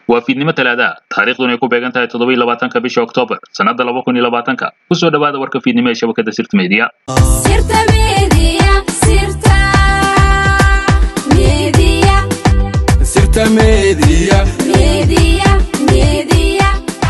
waa fiidnimo talaada taariikhduna ay ku beegan tahay toddoba iyo labaatanka bisha oktoobar sannadda laba kun iyo labaatanka kusoo dhawaada warka fiidnimo ee shabakadda sirta media Sirta Media, Sirta Media, Sirta Media. Media, Media.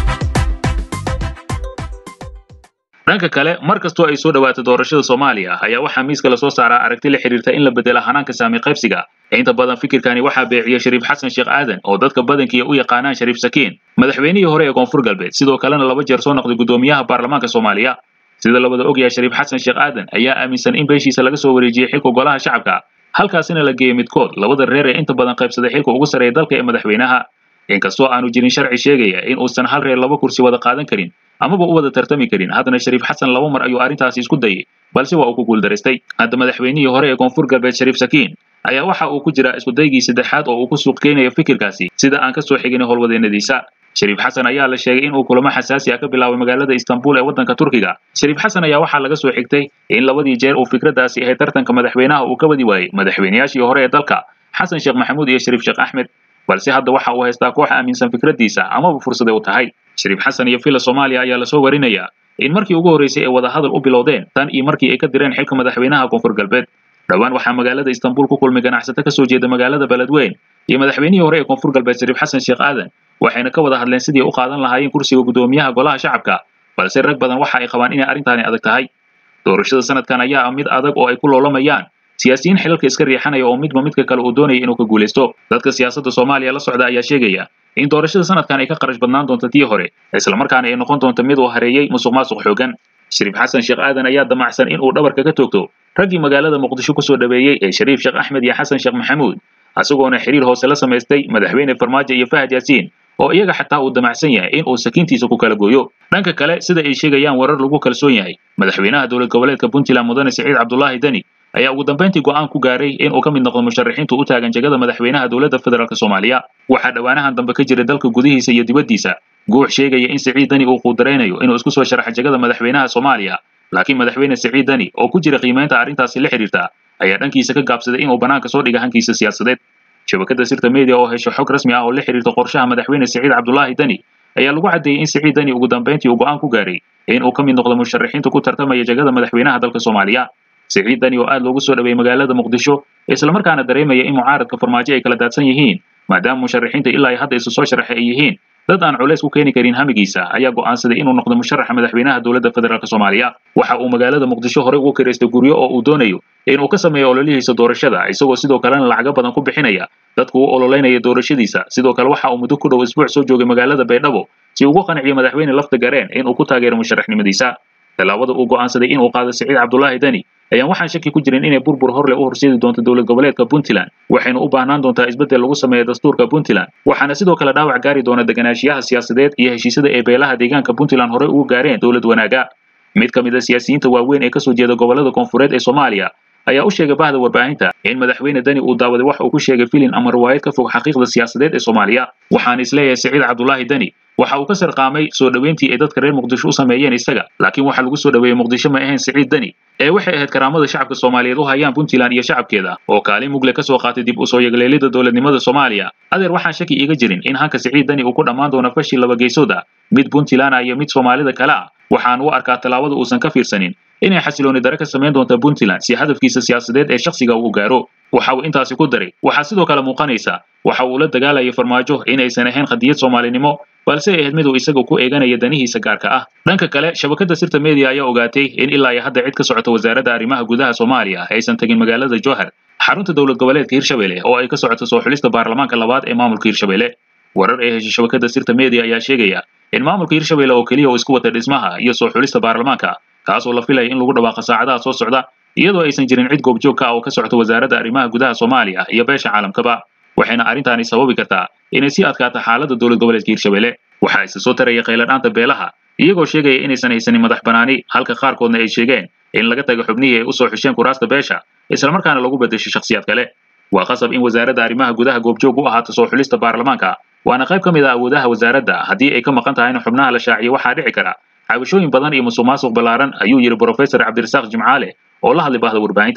dhanka kale mar kastoo ay soo dhawaato doorashada soomaaliya ayaa waxaa miiska lasoo saaraa aragti la xiriirta in la bedela hanaanka saami qaybsiga inta badan fikirkani waxaa beeciya shariif xasan sheekh aadan oo dadka badankiiya u yaqaanaan shariif sakiin madaxweynihii hore ee koonfur galbeed sidoo kalena laba jeer soo noqday guddoomiyaha baarlamaanka soomaaliya sida labada ogyahay shariif xasan sheekh aadan ayaa aaminsan in beeshiisa laga soo wareejiyey xilka golaha shacabka halkaasina la geeyey midkood labada reer ee inta badan qaybsaday xilka ugu sarreeya dalka ee madaxweynaha inkastoo aanu jirin sharci sheegaya in uusan hal reer laba kursi wada qaadan karin amaba u wada tartami karin haddana shariif xasan laba mar ayuu arrintaasi isku dayay balse waa uu ku guuldaraystay hadda madaxweynihii hore ee koonfur galbeed shariif sakiin ayaa waxa uu ku jiraa iskudaygii saddexaad oo uu ku suuq keenayo fikirkaasi sida aan ka soo xigin howlwadeennadiisa shariif xasan ayaa la sheegay in uu kulamo xasaasi ah ka bilaabay magaalada istanbul ee waddanka turkiga shariif xasan ayaa waxaa laga soo xigtay in labadii jeer uu fikraddaasi ahayd tartanka madaxweynaha uu ka wadi waayey madaxweynayaashii hore ee dalka xasan sheekh maxamuud iyo shariif sheekh axmed balse hadda waxa uu haystaa koox aaminsan fikraddiisa amaba fursade u tahay shariif xasan iyo villa soomaaliya ayaa lasoo warinayaa in markii ugu horreysay ay wadahadal u bilowdeen tan iyo markii ay ka direen xilka madaxweynaha koonfur galbeed dhowaan waxaa magaalada istanbul ku kulmay ganacsato ka soo jeeda magaalada beledweyn iyo madaxweynihii hore ee koonfur galbeed shariif xasan sheekh aadan waxayna ka wada hadleen sidii u qaadan lahaayeen kursiga guddoomiyaha golaha shacabka balse rag badan waxa ay qabaan inay arrintaani adag tahay doorashada sanadkan ayaa ah mid adag oo ay ku loolamayaan siyaasiyiin xilalka iska riixanaya oo midba midka kale uu doonaya inuu ka guulaysto dadka siyaasadda soomaaliya la socda ayaa sheegaya in doorashada sanadkan ay ka qarash badnaan doonto tii hore islamarkaana ay noqon doonto mid uu hareeyey musuq maasuq xoogan shariif xasan sheekh aadan ayaa damacsan in uu dhabarka ka toogto raggii magaalada muqdisho kusoo dhaweeyey ee shariif sheekh axmed iyo xasan sheekh maxamuud isagoona xiriir hoose la samaystay madaxweyne farmaajo iyo fahad yaasiin oo iyaga xataa uu damacsan yahay in uu sakiintiisa ku kala gooyo dhanka kale sida ay sheegayaan warar lagu kalsoon yahay madaxweynaha dowlad goboleedka puntland mudane siciid cabdulaahi deni ayaa ugu dambayntii go'aan ku gaaray in uu ka mid noqdo musharaxiintu u taagan jegada madaxweynaha dowladda federaalk soomaaliya waxaa dhowaanahan dambe ka jira dalka gudihiisa iyo dibaddiisa guux sheegaya in siciid deni uu quudaraynayo inuu isku soo sharaxo jegada madaxweynaha soomaaliya laakiin madaxweyne siciid deni oo ku jira qiimaynta arrintaasi la xiriirta ayaa dhankiisa ka gaabsaday inuu banaanka soo dhiga hankiisa siyaasadeed shabakadda sirta media oo hesho xog rasmi ah oo la xiriirta qorshaha madaxweyne siciid cabdulaahi deni ayaa lagu caddeeyey in siciid deni ugu dambayntii uu go'aan ku gaaray in uu ka mid noqdo musharaxiinta ku tartamaya jegada madaxweynaha dalka soomaaliya siciid deni oo aad loogu soo dhaweeyey magaalada muqdisho islamarkaana dareemaya in mucaaradka farmaajo ay kala daadsan yihiin maadaama musharaxiinta ilaa ay hadda isu soo sharaxay ay yihiin dad aan culays ku keeni karin hamigiisa ayaa go'aansaday inuu noqdo musharaxa madaxweynaha dowladda federaalk soomaaliya waxa uu magaalada muqdisho horey ugu kiraystay guryo oo uu doonayo inuu ka sameeyo ololihiisa doorashada isagoo sidoo kalena lacago badan ku bixinaya dadku u ololeynaya doorashadiisa sidoo kale waxa uu muddo ku dhow isbuuc soo joogay magaalada baydhabo si ugu qanciyo madaxweyne lafta gareen inuu ku taageero musharaxnimadiisa tallaabada uu go'aansaday inuu qaado siciid cabdulaahi deni ayaan waxaan shaki ku jirin inay burbur horle u horseedi doonto dowlad goboleedka puntland waxayna u baahnaan doontaa isbeddel lagu sameeyo dastuurka puntland waxaana sidoo kale dhaawac gaari doona deganaanshiyaha siyaasadeed iyo heshiisyada ee beelaha deegaanka puntland horey ugu gaareen dowlad wanaaga mid ka mid a siyaasiyiinta waaweyn ee kasoo jeeda gobolada koonfureed ee soomaaliya ayaa u sheegay bahda warbaahinta in madaxweyne deni uu daawaday wax uu ku sheegay filin ama riwaayad ka fog xaqiiqda siyaasadeed ee soomaaliya waxaan isleeyahay siciid cabdulaahi deni waxa uu ka sarqaamay soo dhoweyntii ay dadka reer muqdisho u sameeyeen isaga laakiin waxa lagu soo dhoweeyey muqdisho ma ahayn siciid deni ee waxay ahayd karaamada shacabka soomaaliyeed u hayaan puntland iyo shacabkeeda oo kaalin mugle ka soo qaatay dib u soo yegleelida dowladnimada soomaaliya adeer waxaan shaki iiga jirin in hanka siciid deni uu ku dhammaan doono fashil laba geesood ah mid puntland ah iyo mid soomaalida kale ah waxaan u arkaa tallaabada uusan ka fiirsanin inay xasilooni dare ka samayn doonta puntland si hadafkiisa siyaasadeed ee shakhsiga uu gaaro waxa uu intaasi ku daray waxaa sidoo kale muuqanaysa waxa uu la dagaalayay farmaajo inaysan ahayn qadiyad soomaalinimo balse ay ahayd mid uu isaga ku eeganaya danihiisa gaarka ah dhanka kale shabakadda sirta media ayaa ogaatay in ilaa iyo hadda cid ka socota wasaaradda arrimaha gudaha soomaaliya aysan tagin magaalada jowhar xarunta dowlad goboleedka hirshabelle oo ay ka socoto soo xulista baarlamaanka labaad ee maamulka hirshabelle warar ay heshay shabakadda sirta media ayaa sheegaya in maamulka hirshabelle oo keliya uu isku wata dhismaha iyo soo xulista baarlamaanka kaasoo la filaya in lagu dhawaaqo saacadaha soo socda iyadoo aysan jirin cid goobjoog ka ah oo ka socota wasaaradda arrimaha gudaha soomaaliya iyo beesha caalamkaba waxayna arrintaani sababi kartaa inay sii adkaato xaaladda dowlad goboleedka hirshabelle waxaa isa soo taraya qayladhaanta beelaha iyagoo sheegaya inaysan haysanin madax banaani halka qaarkoodna ay sheegeen in laga tago xubnihii ay usoo xusheen kuraasta beesha islamarkaana lagu bedesho shakhsiyaad kale waa qasab in wasaaradda arrimaha gudaha goobjoog u ahaato soo xulista baarlamaanka waana qayb ka mid ah awoodaha wasaaradda haddii ay ka maqan tahay in xubnaha la shaaciyo waxaa dhici kara cabashooyin badan iyo musuq maasuq ballaaran ayuu yidhi brofesor cabdirasaaq jimcaale oo la hadlay bahda warbaahinta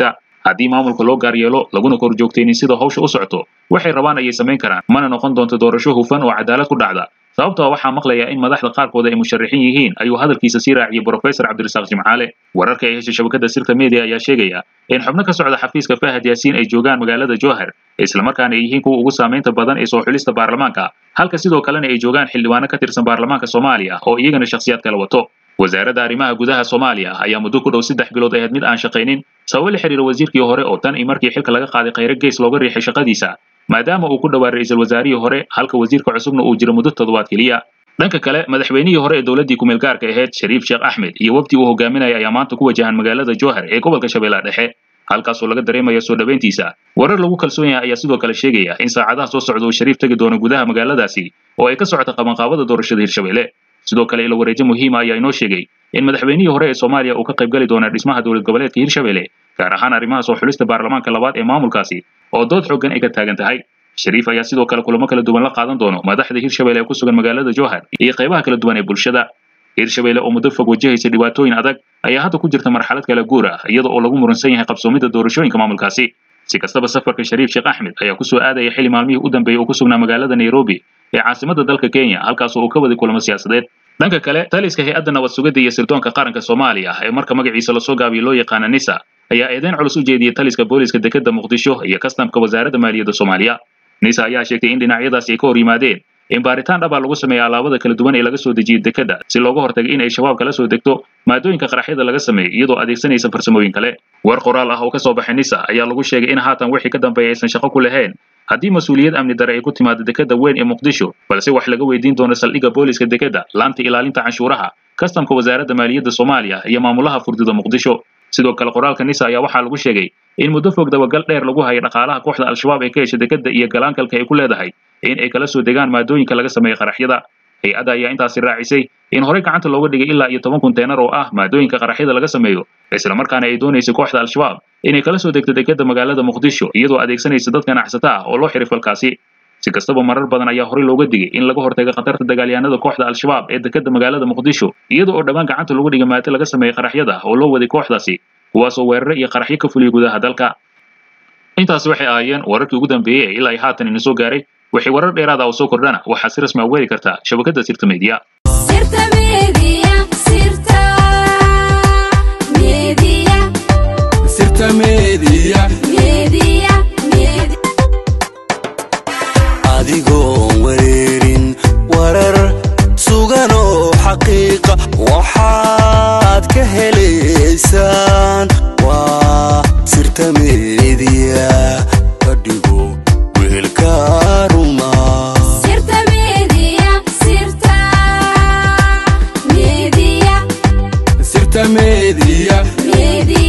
haddii maamulka loo gaar yeelo laguna kor joogtaynin sida hawsha u socoto waxay rabaan ayay samayn karaan mana noqon doonto doorasho hufan oo cadaalad ku dhacda sababtoo waxaa maqlayaa in madaxda qaarkooda ay musharaxiin yihiin ayuu hadalkiisa sii raaciyey brofesor cabdirasaaq jimcaale wararka ay heshay shabakada sirta media ayaa sheegaya in xubno ka socda xafiiska fahad yaasiin ay joogaan magaalada jowhar islamarkaana ay yihiin kuwa ugu saamaynta badan ee soo xulista baarlamaanka halka sidoo kalena ay joogaan xildhibaano ka tirsan baarlamaanka soomaaliya oo iyagana shakhsiyaad kala wato wasaaradda arrimaha gudaha soomaaliya ayaa muddo ku dhow saddex bilood ahayd mid aan shaqaynin sababo la xiriira wasiirkii hore oo tan iyo markii xilka laga qaaday khayre gees looga riixay shaqadiisa maadaama uu ku dhowaa ra-iisul wasaarihii hore halka wasiirka cusubna uu jiro muddo toddobaad keliya dhanka kale madaxweynihii hore ee dowladdii kumeel gaarka ahayd shariif sheekh axmed iyo wafdi uu hogaaminaya ayaa maanta ku wajahan magaalada jowhar ee gobolka shabeellaha dhexe halkaasoo laga dareemaya soo dhoweyntiisa warar lagu kalsoon yahay ayaa sidoo kale sheegaya in saacadaha soo socda uu shariif tegi doono gudaha magaaladaasi oo ay ka socota qabanqaabada doorashada hirshabelle sidoo kale ilo wareejo muhiima ayaa inoo sheegay in madaxweynihii hore ee soomaaliya uu ka qayb gali doona dhismaha dowlad goboleedka hirshabelle gaar ahaan arrimaha soo xulista baarlamaanka labaad ee maamulkaasi oo dood xooggan ay ka taagan tahay shariif ayaa sidoo kale kulamo kala duwan la qaadan doono madaxda hirshabelle ee ku sugan magaalada jowhar iyo qaybaha kala duwan ee bulshada hirshabelle oo muddo fog wajahaysa dhibaatooyin adag ayaa hadda ku jirta marxalad kala guur ah iyada oo lagu muransan yahay qabsoomidda doorashooyinka maamulkaasi si kastaba safarka shariif sheekh axmed ayaa kusoo aadaya xili maalmihii u dambeeyey uu ku sugnaa magaalada nairobi ee caasimadda dalka kenya halkaasoo uu ka waday kulamo siyaasadeed dhanka kale taliska hay-adda nabad sugidda iyo sirdoonka qaranka soomaaliya ee marka magaciisa lasoo gaabiyo loo yaqaana nisa ayaa eedeyn culus u jeediyey taliska booliska dekedda muqdisho iyo kastamka wasaaradda maaliyadda soomaaliya nisa ayaa sheegtay in dhinacyadaasi ay ka hor yimaadeen in baaritaan dhaba lagu sameeya alaabada kala duwan ee laga soo dejiyey dekedda si looga hortago in ay shabaab kala soo degto maadooyinka qaraxyada laga sameeyey iyadoo adeegsanaysa farsamooyin kale war qoraal ah oo ka soo baxay nisa ayaa lagu sheegay in haatan wixii ka dambeeya aysan shaqo ku lahayn haddii mas-uuliyad amni dare ay ku timaado dekedda weyn ee muqdisho balse wax laga weydiin doono saldhigga booliska dekedda laanta ilaalinta canshuuraha kastamka wasaaradda maaliyadda soomaaliya iyo maamulaha furdida muqdisho sidoo kale qoraalka nisa ayaa waxaa lagu sheegay in muddo fog dabagal dheer lagu hayay dhaqaalaha kooxda al-shabaab ee ka hesha dekedda iyo galaankalka ay ku leedahay in ay kala soo degaan maadooyinka laga sameeyey qaraxyada hay-adda ayaa intaasi raacisay in horey gacanta looga dhigay ilaa iyo toban kunteenar oo ah maadooyinka qaraxyada laga sameeyo islamarkaana ay doonaysay kooxda al-shabaab inay kala soo degto dekedda magaalada muqdisho iyadoo adeegsanaysa dad ganacsata ah oo loo xiray falkaasi si kastaba marar badan ayaa horey looga digay in laga hortago khatarta dagaalyahanada kooxda al-shabaab ee dekedda magaalada muqdisho iyada oo dhammaan gacanta lagu dhigay maado laga sameeyey qaraxyada oo loo waday kooxdaasi kuwaasoo weerare iyo qaraxyo ka fuliyay gudaha dalka intaasi waxay ahaayeen wararkii ugu dambeeyey ee ilaa ay haatan ina soo gaaray wixii warar dheeraada oo soo kordhana waxaad si rasmi a uga heli kartaa shabakadda sirta media sirta media sirta media sirta media media media adigoon wareerin warar sugan oo xaqiiqa waxaad ka helaysaan waa sirta meediya ka dhigo weelka ruma sirta media sirta media sirta media media